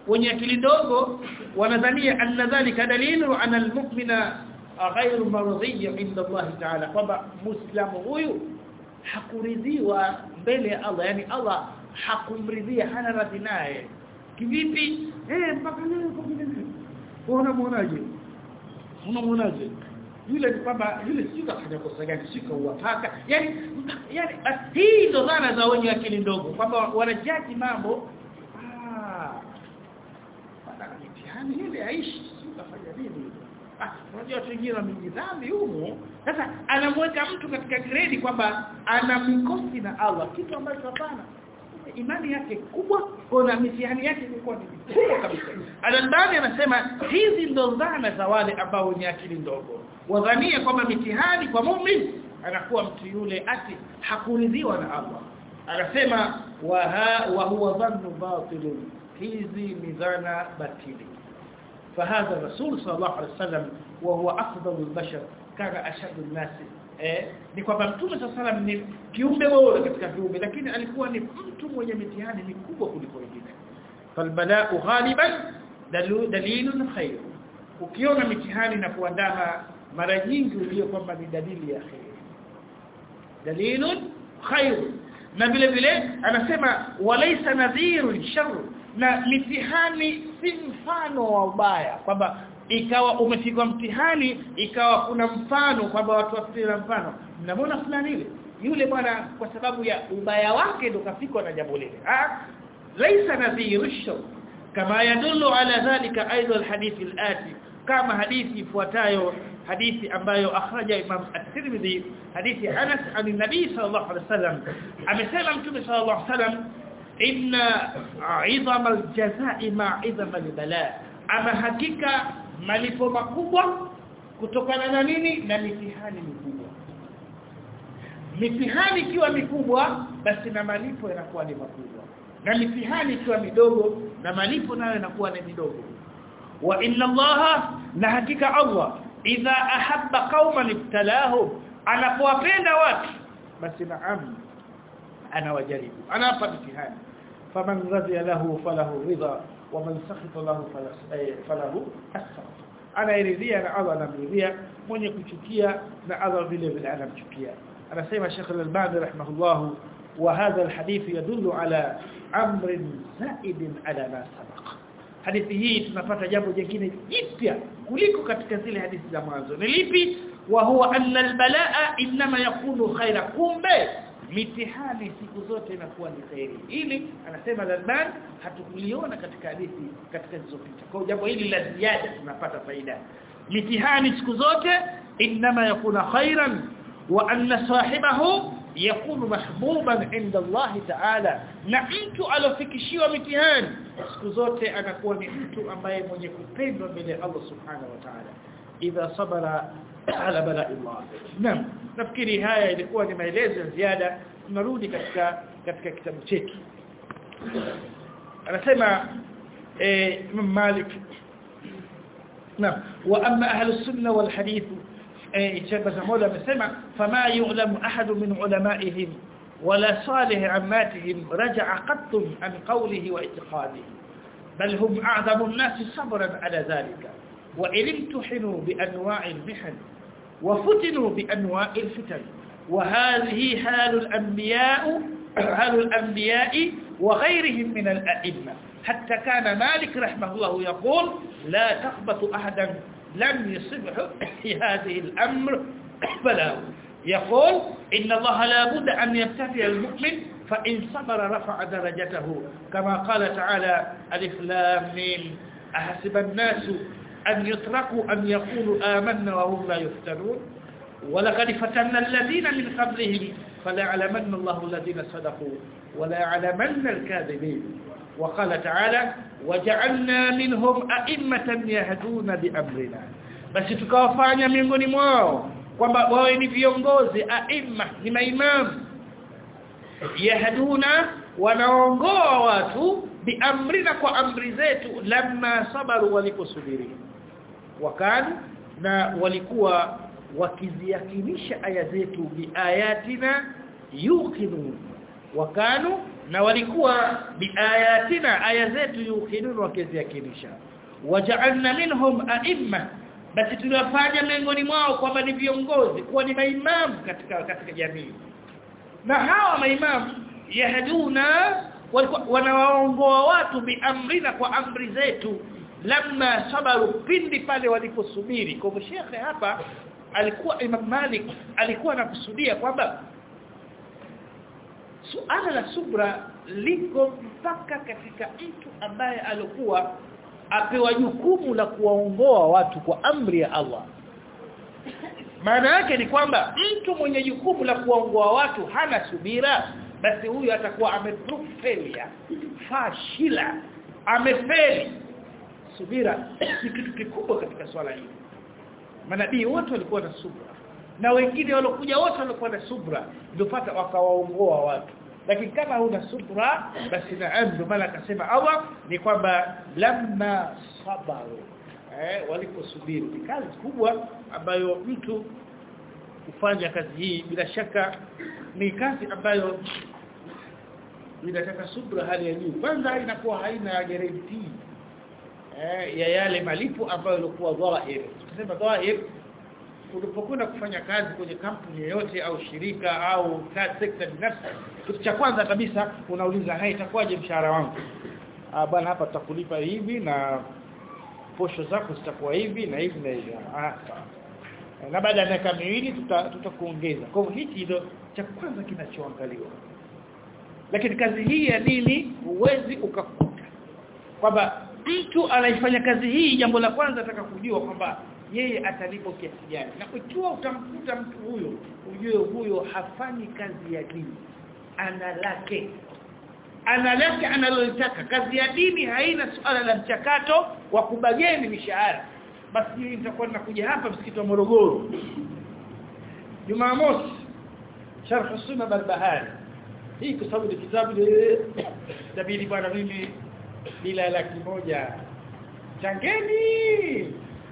wenye akili ndogo wanadhania anna dhalika dalilu ana almu'mina ghayru maradhiy inda Allah ta'ala kwamba muislamu huyu hakuridhiwa mbele ya Allah yani Allah hakumridhia hana radhi naye kivipi eh mpaka leo kwa vile vile unamwonaje unamwonaje yule ni kwamba yule sio kafanya kosa gani sio kauwapaka yani yani hii ndo dhana za wenye akili ndogo kwamba wanajaji mambo ah bana mitihani ile aishi sio kafanya nini ah unajua watu wengine wamejidhambi humo sasa anamweka mtu katika grade kwamba ana mikosi na Allah kitu ambacho hapana imani yake kubwa kuna mitihani yake ilikuwa ni kubwa kabisa Al-Albani anasema hizi ndo dhana za wale ambao wenye akili ndogo wadhania kwamba mitihani kwa muumini anakuwa mtu yule ati hakuridhiwa na Allah anasema wa ha, wa huwa dhannu batil hizi ni dhana batili فهذا الرسول صلى الله عليه وسلم وهو افضل البشر كان اشد الناس eh ni kwamba mtume sallam ni kiumbe bora katika viumbe lakini alikuwa ni mtu mwenye mitihani mikubwa kuliko wengine falbala'u ghaliban dalilun khair ukiona mitihani na kuandama mara nyingi ulio kwamba ni dalili ya khair dalilun khair na vile vile anasema walaysa nadhirun shar na mitihani si mfano wa ubaya kwamba ikawa umepigwa mtihani ikawa kuna mfano kwamba watu wasifira mfano mnamwona fulani ile yule bwana kwa sababu ya ubaya wake ndo kafikwa na jambo lile ah laisa nadhiru shar kama yadullu ala dhalika aidan alhadith alati kama hadithi ifuatayo hadithi ambayo akhraja Imam At-Tirmidhi hadithi Anas an nabii sallallahu alaihi wasallam amesema mtume sallallahu alaihi wasallam inna 'idhama al-jazaa'i ma'a 'idhama al-balaa ama hakika malipo makubwa kutokana na nini na mitihani mikubwa mitihani ikiwa mikubwa basi na malipo yanakuwa ni makubwa na mitihani ikiwa midogo na malipo nayo yanakuwa ni midogo wa inna allaha na hakika allah idha ahabba qauman ibtalahum anapowapenda watu basi naam anawajaribu anawapa mitihani faman radhiya lahu falahu ridha waman sakhita lahu falahu asfa anaridhia na Allah anamridhia mwenye kuchukia na Allah vile vile anamchukia anasema Sheikh Al-Albani rahimahullah wa hadha alhadith yadullu ala amr zaid ala ma sabaq hadithi hii tunapata jambo jingine jipya kuliko katika zile hadithi za mwanzo ni lipi wa huwa anna albalaa inma yakunu khaira kumbe mitihani siku zote inakuwa ni khairi ili anasema Lalman hatukuliona katika hadithi katika zilizopita kwa jambo hili la ziada tunapata faida mitihani siku zote inma yakuna khairan wa anna sahibahu yakunu mahbuban inda Allah ta'ala na mtu alofikishiwa mitihani siku zote anakuwa ni mtu ambaye mwenye kupendwa mbele ya Allah subhanahu wa ta'ala idha sabara ala bala'i Allah naam nafikiri haya ilikuwa ni maelezo ya ziada tunarudi katika katika kitabu chetu anasema eh Imam Malik naam wa amma ahli sunna wal hadith إجابة مولا مسمع فما يعلم أحد من علمائهم ولا صالح عماتهم رجع قط عن قوله واعتقاده بل هم أعظم الناس صبرا على ذلك وإن امتحنوا بأنواع المحن وفتنوا بأنواع الفتن وهذه حال الأنبياء حال الأنبياء وغيرهم من الأئمة حتى كان مالك رحمه الله يقول لا تخبط أحدا لم يصبح في هذه الأمر بلاء يقول إن الله لا بد أن يبتفي المؤمن فإن صبر رفع درجته كما قال تعالى ألف لام ميم أحسب الناس أن يتركوا أن يقولوا آمنا وهم لا يفتنون ولقد فتنا الذين من قبلهم فليعلمن الله الذين صدقوا وليعلمن الكاذبين وقال تعالى وجعلنا منهم أئمة يهدون بأمرنا بس tukawafanya miongoni mwao kwamba wawe ni viongozi aima ni maimamu yahduna wanaongoa watu biamrina kwa amri zetu lamma sabaru waliposubiri wakani na walikuwa wakiziakinisha aya zetu biayatina yuqinun wakanu na walikuwa biayatina aya zetu yukinunu wakiziakinisha waja'alna minhum a'imma basi tuliwafanya miongoni mwao kwamba ni viongozi kuwa ni maimamu katika katika jamii na hawa maimamu yahduna walikuwa wanawaongoa watu biamrina kwa amri zetu lamma sabaru pindi pale waliposubiri kwa hivyo shekhe hapa alikuwa Imam Malik alikuwa anakusudia kwamba suala la subra liko mpaka katika mtu ambaye alikuwa apewa jukumu la kuwaongoa watu kwa amri ya Allah maana yake ni kwamba mtu mwenye jukumu la kuwaongoa watu hana subira basi huyu atakuwa ameprove failure fashila amefeli subira ni kitu kikubwa katika swala hili manabii wote walikuwa na subra na wengine walokuja wote walikuwa na subra ndio pata wakawaongoa watu lakini kama huna subra basi naam ndio maana akasema Allah ni kwamba lamma sabaru eh waliposubiri ni kazi kubwa ambayo mtu kufanya kazi hii bila shaka ni kazi ambayo inataka subra hali ya juu kwanza inakuwa haina guarantee eh ya yale malipo ambayo yalikuwa dhahir tunasema dhahir unapokwenda kufanya kazi kwenye kampuni yoyote au shirika au sekta binafsi kitu cha kwanza kabisa unauliza hai itakuwaje mshahara wangu ah bwana hapa tutakulipa hivi na posho zako zitakuwa hivi na hivi na hivi ah sawa na baada ya miaka miwili tutakuongeza tuta kwa hivyo hichi ndio cha kwanza kinachoangaliwa lakini kazi hii ya dini huwezi ukakuta kwamba mtu anaifanya kazi hii jambo la kwanza ataka kujua kwamba yeye atalipo kiasi gani na ikiwa utamkuta mtu huyo ujue huyo hafanyi kazi ya dini ana lake ana lake analolitaka kazi ya dini haina suala la mchakato wa kubageni mishahara basi hii nitakuwa nakuja hapa msikiti wa Morogoro Jumamosi sharh sunna barbahari hii kwa sababu ni kitabu dabili bwana mimi bila laki moja changeni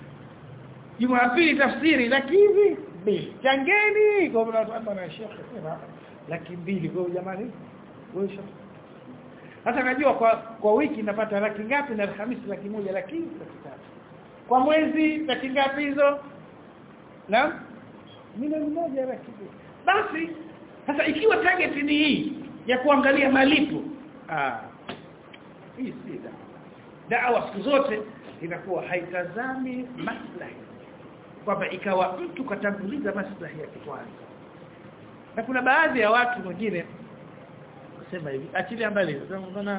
Jumapili tafsiri laki hivi mbili changeni kwa mnaomba na shekhe sema laki mbili kwa jamani wewe hata najua kwa kwa wiki napata laki ngapi na Alhamisi laki moja laki laki tatu kwa mwezi laki ngapi hizo naam milioni moja laki basi sasa ikiwa target ni hii ya kuangalia malipo ah hii si dawa siku zote inakuwa haitazami maslahi kwamba ikawa mtu katanguliza maslahi ya kwanza na kuna baadhi ya watu wengine kusema hivi achilia mbali unaona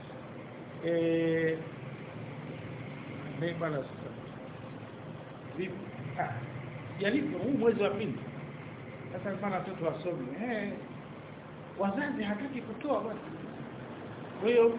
eh mimi bwana vipi ah jaribu huu mwezi wa pili sasa maana watoto wasome eh wazazi hataki kutoa bwana kwa hiyo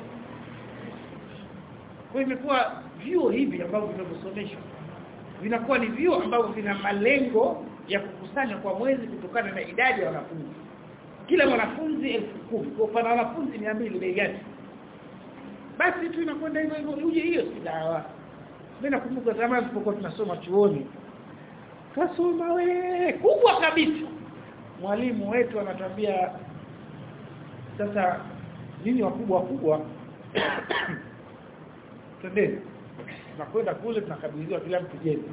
kwa imekuwa vyuo hivi ambavyo vinavyosomeshwa vinakuwa ni vyuo ambavyo vina malengo ya kukusanya kwa mwezi kutokana na idadi ya wanafunzi kila mwanafunzi elfu kumi kwa pana wanafunzi 200 bei gani basi tu inakwenda hivyo hivyo uje hiyo si dawa mimi nakumbuka zamani tulipokuwa tunasoma chuoni kasoma we kubwa kabisa mwalimu wetu anatuambia sasa nini wakubwa wakubwa twendeni tunakwenda kule tunakabidhiwa kila mtu jeni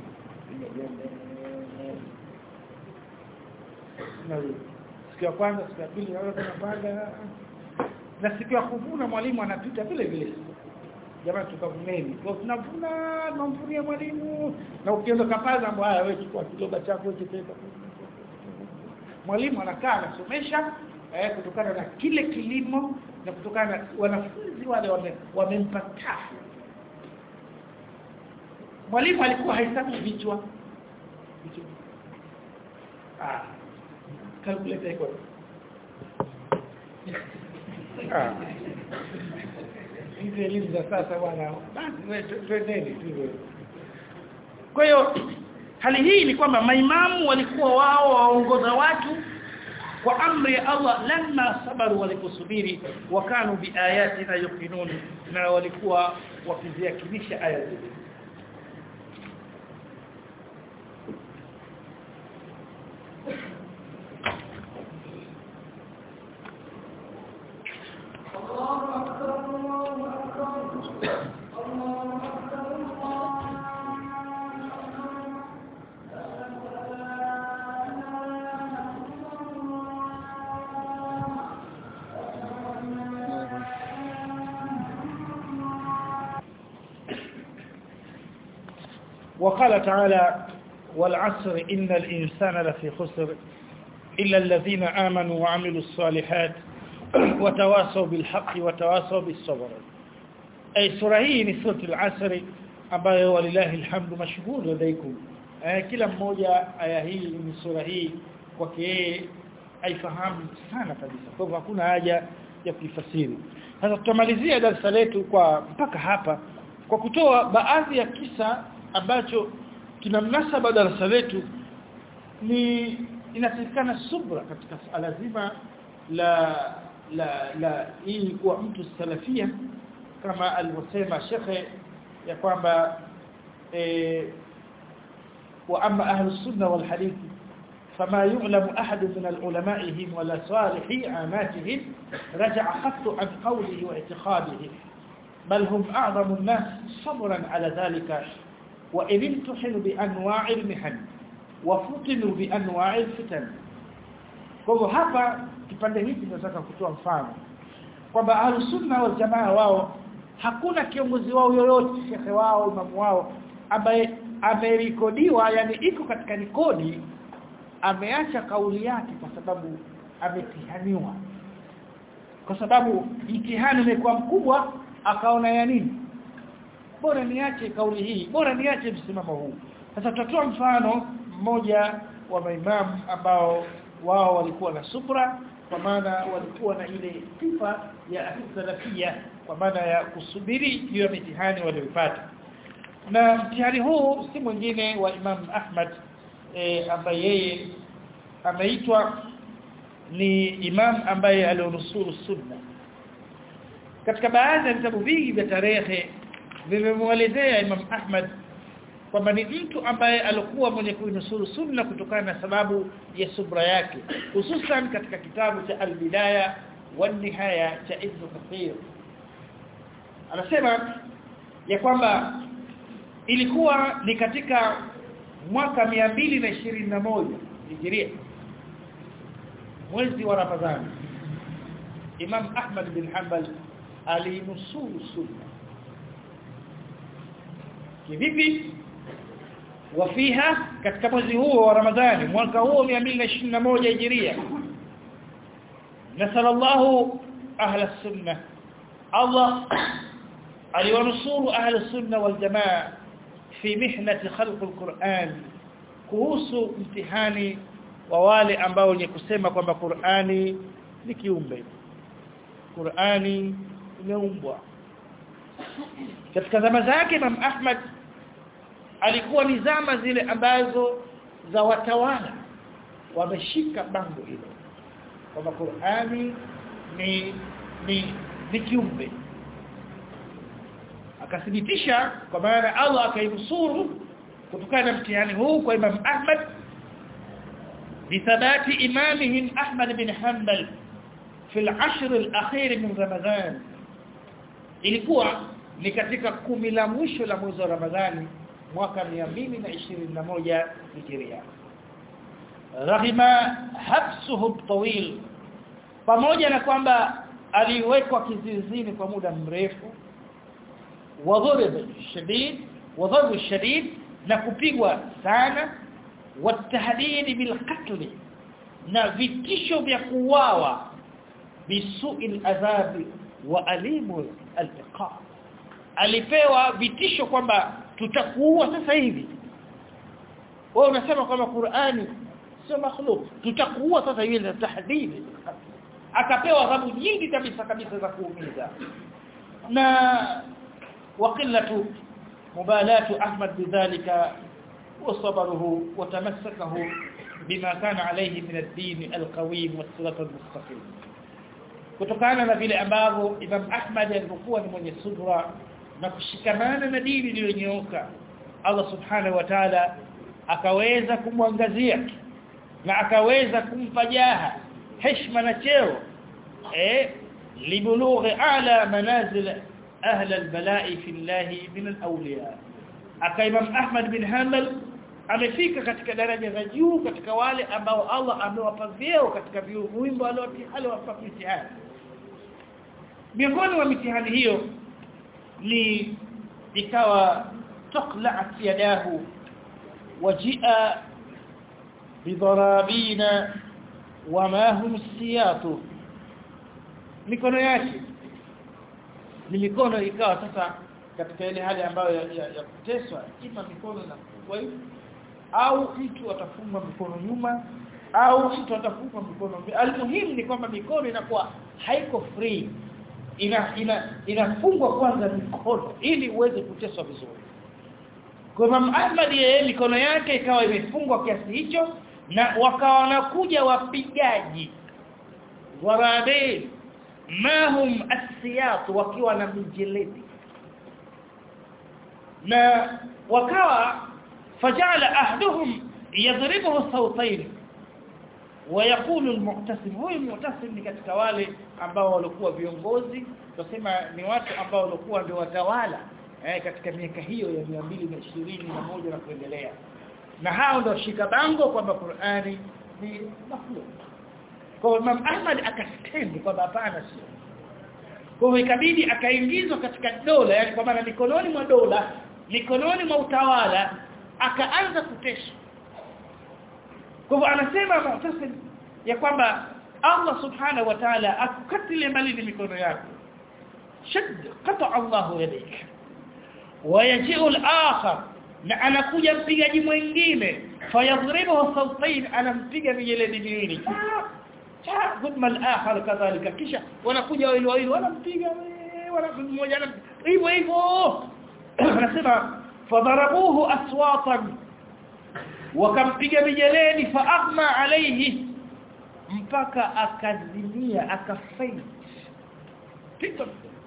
siku ya kwanza siku ya pili naona tunapanda na siku ya kuvuna mwalimu anapita vile vile jamani tukavuneni kwa tunavuna tunamvunia mwalimu na ukienda kapaza mambo haya wewe chukua kiloba chako chepeka mwalimu anakaa anasomesha eh, kutokana na kile kilimo na kutokana na wanafunzi wale wamempa wame tafu mwalimu alikuwa haisabu vichwa vichwa ah calculator iko ah hizi elimu za sasa bwana basi twendeni tu kwa hiyo hali hii ni kwamba maimamu walikuwa wao waongoza watu kwa amri ya Allah lamma sabaru waliposubiri wakanu biayatina yuqinun na walikuwa wakiziakinisha aya zetu وقال تعالى والعصر إن الإنسان لفي خسر إلا الذين آمنوا وعملوا الصالحات وتواصوا بالحق وتواصوا بالصبر أي سورة hii ni sura al-Asr ambayo walillahi alhamdu mashhur ladaikum kila mmoja aya hii ni sura hii kwake yeye aifahamu sana kabisa kwa hivyo hakuna haja ya kuifasiri sasa tutamalizia darasa letu kwa mpaka hapa kwa kutoa baadhi ya kisa ambacho kina mnasaba darasa letu ni inatakikana subra katika suala zima la la la hii kuwa mtu salafia kama alivyosema shekhe ya kwamba eh wa amma ahlus sunna wal hadith فما يعلم أحد من العلمائهم ولا صالحي عاماتهم رجع خط عن قوله واعتقاده بل هم أعظم الناس صبرا على ذلك وإن امتحنوا بأنواع المحن وفتنوا بأنواع الفتن kwa hapa kipande hiki tunataka kutoa mfano kwamba ahlus-sunna wal jamaa wao hakuna kiongozi wao yoyote shekhe wao imamu wao ambaye amerekodiwa yani iko katika rekodi ameacha kauli yake kwa sababu ametihaniwa kwa sababu mtihani umekuwa mkubwa akaona ya nini bora niache kauli hii bora niache msimamo huu sasa tutatoa mfano mmoja wa maimamu ambao wao walikuwa na subra kwa maana walikuwa na ile sifa ya salafia kwa maana ya kusubiri juu ya mitihani waliyopata na mtihani huu si mwingine wa Imam Ahmad e, ambaye yeye ameitwa ni imam ambaye alionusuru sunna katika baadhi ya vitabu vingi vya tarehe vimemuelezea Imam Ahmad kwamba ni mtu ambaye alikuwa mwenye kuinusuru sunna kutokana na sababu ya subra yake hususan katika kitabu cha al-bidaya wan-nihaya cha Ibn Kathir anasema ya kwamba ilikuwa ni katika mwaka 221 Hijria mwezi wa Ramadhani Imam Ahmad bin Hanbal alinusuru sunna kivipi wafiha katika mwezi huo wa Ramadhani mwaka huo 221 Hijria nasallallahu ahla sunna Allah aliwanusuru ahla sunna wal jamaa fi mihnati khalq alquran kuhusu mtihani wa wale ambao ni kusema kwamba Qur'ani ni kiumbe Qur'ani imeumbwa katika zama zake Imam Ahmad alikuwa ni zama zile ambazo za watawala wameshika bango hilo kwamba Qur'ani ni ni ni kiumbe akathibitisha kwa maana Allah akainusuru kutokana na mtihani huu kwa Imam Ahmad بثبات إمامهم أحمد بن حنبل في العشر الأخير من رمضان ilikuwa ni katika kumi la mwisho la mwezi wa Ramadhani mwaka 221 Hijria raghima habsuhu tawil pamoja na kwamba aliwekwa kizuizini kwa muda mrefu wadhurib shadid wadhurib shadid na kupigwa sana watahdid bilqatl na vitisho vya kuuawa bisu'il adhabi wa alimu al-iqab alipewa vitisho kwamba tutakuua sasa hivi wewe unasema kwamba Qur'ani sio makhluk tutakuua sasa hivi na tahdidi akapewa adhabu nyingi kabisa kabisa za kuumiza na waqillatu mubalatu Ahmad bidhalika وصبره وتمسكه بما كان عليه من الدين القويم والصراط المستقيم kutokana na vile ambavyo Imam Ahmad alikuwa ni mwenye subra na kushikamana na dini iliyonyooka Allah subhanahu wa ta'ala akaweza kumwangazia na akaweza kumpa jaha heshima na cheo eh libulughi ala manazil ahla albala'i fillahi min alawliya aka Imam Ahmad bin Hanbal amefika katika daraja za juu katika wale ambao Allah amewapa vyeo katika wimbo aliowapa mitihani miongoni mwa mitihani hiyo ni ikawa taqla'at yadahu wajia bidharabina wama hum siyatu mikono yake ni mikono ikawa sasa katika ile hali ambayo ya, ya, ya kuteswa ima mikono na kufungwa hivi au mtu atafungwa mikono nyuma au mtu atafungwa mikono almuhimu ni kwamba mikono inakuwa haiko free ina ina inafungwa kwanza mikono ili uweze kuteswa vizuri kwa Imam Ahmad yeye mikono yake ikawa imefungwa kiasi hicho na wakawa wanakuja wapigaji warabe mahum asiyat wakiwa na mijeledi na wakawa fajala ahduhum yadribuhu sawtayn ويقول المعتصم huyu المعتصم ni katika wale ambao walikuwa viongozi tusema ni watu ambao walikuwa ndio watawala eh, katika miaka hiyo ya 221 na kuendelea na hao ndio shika bango kwamba Qur'ani ni makhluk kwa Imam Ahmad akastendi kwamba hapana sio kwa hiyo ikabidi akaingizwa katika dola yani kwa maana mikononi mwa dola mikononi mwa utawala akaanza kutesha kwa hivyo anasema Mu'tasim ya kwamba Allah subhanahu wa ta'ala akukatile mbali ni mikono yako shadd qata Allahu yadayk wayaji'u al-akhar na anakuja mpigaji mwingine fayadhribuhu sawtayn anampiga mijeledi miwili cha thumma al-akhar kadhalika kisha wanakuja wawili wawili wanampiga wanakuja mmoja hivyo hivyo anasema fadharabuhu aswatan wakampiga mijeledi fa aghma alayhi mpaka akazimia akafaint pita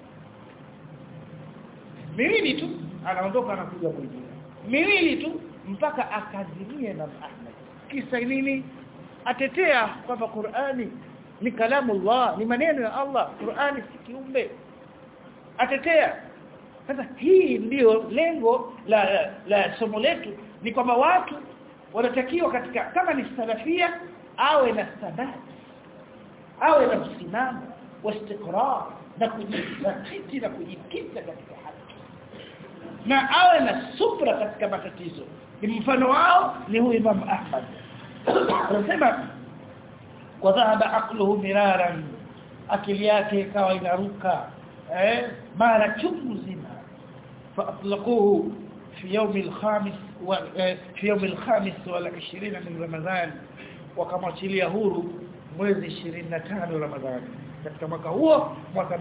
miwili tu anaondoka anakuja mwingine miwili tu mpaka akazimia na Ahmad kisa nini atetea kwamba Qur'ani ni kalamu Allah ni maneno ya Allah Qur'ani si kiumbe atetea sasa hii ndiyo lengo la, la, la somo letu ni kwamba watu wanatakiwa katika kama ni salafia awe na thabati awe na msimamo wa istiqrar na kujizatiti na kujikita katika haki na awe na subra katika matatizo ni mfano wao ni huyu Imam Ahmad anasema kwa dhahaba aqluhu miraran akili yake ikawa inaruka eh mara chungu zima فاطلقوه في يوم الخامس و... في يوم الخامس والعشرين من رمضان wakamwachilia huru mwezi 25 Ramadhani katika mwaka huo mwaka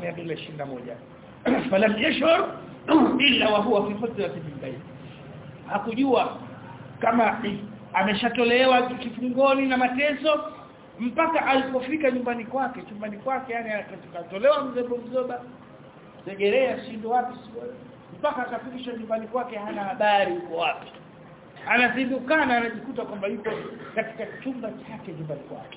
221 falam yashur illa wa huwa fi fatrati min bayt hakujua kama ameshatolewa kifungoni na mateso mpaka alipofika nyumbani kwake chumbani kwake yani akatolewa mzebo mzoba segerea shindo wapi mpaka akafikisha nyumbani kwake hana habari uko wapi anazindukana anajikuta kwamba yuko katika chumba chake nyumbani kwake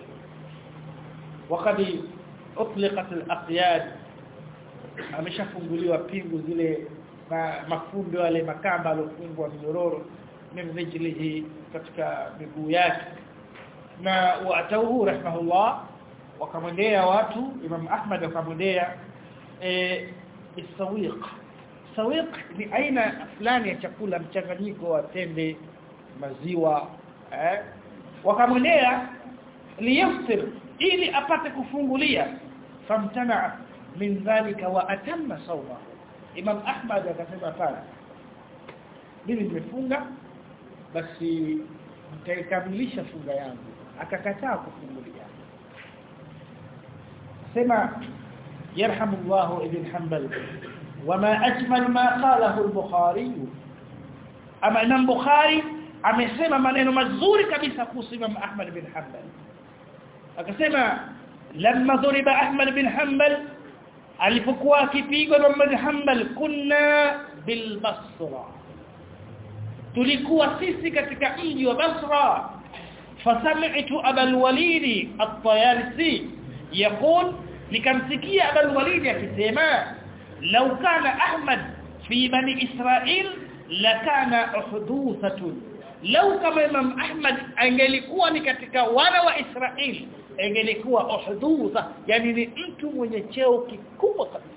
wakati utliqat al-aqyad ameshafunguliwa pingu zile ma, mafundo yale makamba alofungwa mnyororo min rijlihi katika miguu yake na watauhu rahimahullah wakamwendea watu Imam Ahmad wakamwendea eh isawiq sawiq ni aina fulani ya chakula mchanganyiko wa tende maziwa eh wakamwendea liyaftir ili apate kufungulia famtana min dhalika wa atamma sawma Imam Ahmad akasema pale mimi nimefunga basi nitaikamilisha funga yangu akakataa kufungulia sema yarhamullahu ibn Hanbal وما أجمل ما قاله البخاري أما إمام بخاري amesema maneno mazuri kabisa kuhusu Imam Ahmad bin Hanbal akasema lamma dhuriba Ahmad bin Hanbal alipokuwa akipigwa Imam bin Hanbal kunna bil Basra tulikuwa sisi katika mji wa Basra fasami'tu Abul Walid at-Tayalisi yaqul nikamsikia Abul Walid akisema law kana ahmad fi bani israil lakana uhduthatun law kama imam ahmad angelikuwa ni katika wana wa israeli angelikuwa uhdutha yani ni mtu mwenye cheo kikubwa kabisa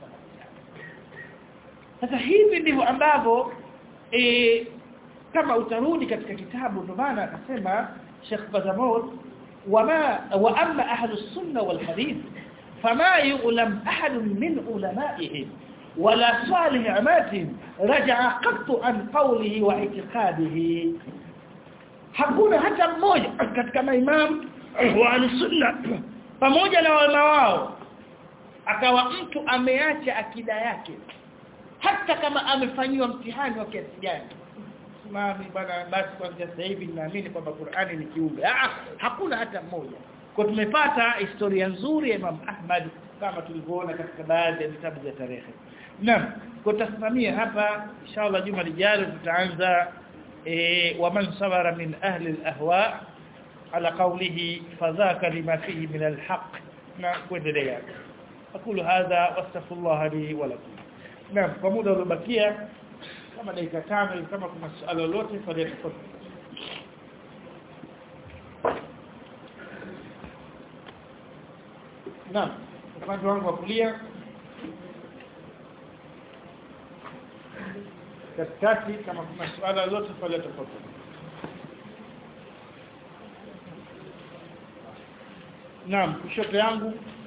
sasa hivi ndivyo ambavyo e, kama utarudi katika kitabu ndio maana akasema Sheikh Bazamur wama wa amma ahlu sunna wal hadith fama yu'lam ahad min ulama'ihim wala salih amatihim raja'a qattu an qawlihi wa i'tiqadihi hakuna hata mmoja katika maimamu wa sunna pamoja na wema wao akawa mtu ameacha akida yake hata kama amefanyiwa mtihani wa kiasi gani simami bana basi kwanza sasa hivi naamini kwamba Qur'ani ni kiumbe ah hakuna hata mmoja kwa tumepata historia nzuri ya Imam Ahmad kama tulivyoona katika baadhi ya vitabu vya tarehe naam kwa tasimamia hapa inshallah juma lijalo tutaanza e, waman sabara min ahli al-ahwa ala qawlihi fadhaka lima fihi min al-haq na kuendelea aqulu hadha wastaghfirullah li wa lakum naam kwa muda uliobakia kama dakika tano hivi kama kuna swali lolote fadhili tafadhali naam upande wangu wa kulia katikati kama kuna swala lolote fadhili tafadhali naam kushoto yangu